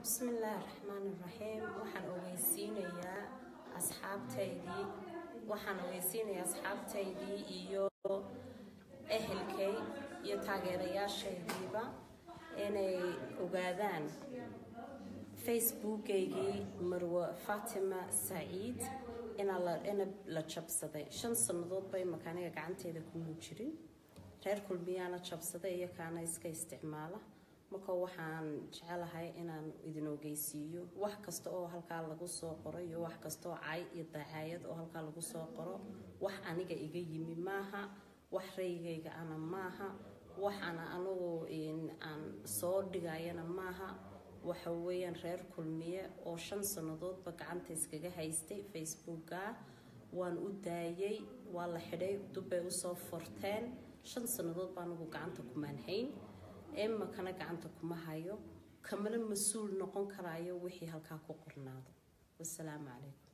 bismillaahi raxmaani raxiim waxaan ogeysiinayaa asxaabtaydii waxaan ogeysiinayaa asxaabtaydii iyo ehelkay iyo taageerayaashaydiiba inay ogaadaan facebookaygii marwe fatima saciid ina la jabsaday shan sannadood bay makaaniga gacanteeda kuma jirin reer kulmiyaana jabsaday iyo kaana iska isticmaala marka waxaan jecelahay inaan idin ogeysiiyo wax kasta oo halkaa lagu soo qoro iyo wax kasta oo cay iyo dacaayad oo halkaa lagu soo qoro wax aniga iga yimi maaha wax raygayga ana maaha waxaana anugu aan soo dhigayana maaha waxa weeyaan reer kulmiye oo shan sannadoodba gacanta iskaga haystay facebooka waan u daayay waa la xidhay dubbay usoo forteen shan sannadood baa anigu gacanta kumaan hayn emakana gacanta kuma hayo kamana mas-uul noqon karayo wixii halkaa ku qornaado wasalaamu calaykum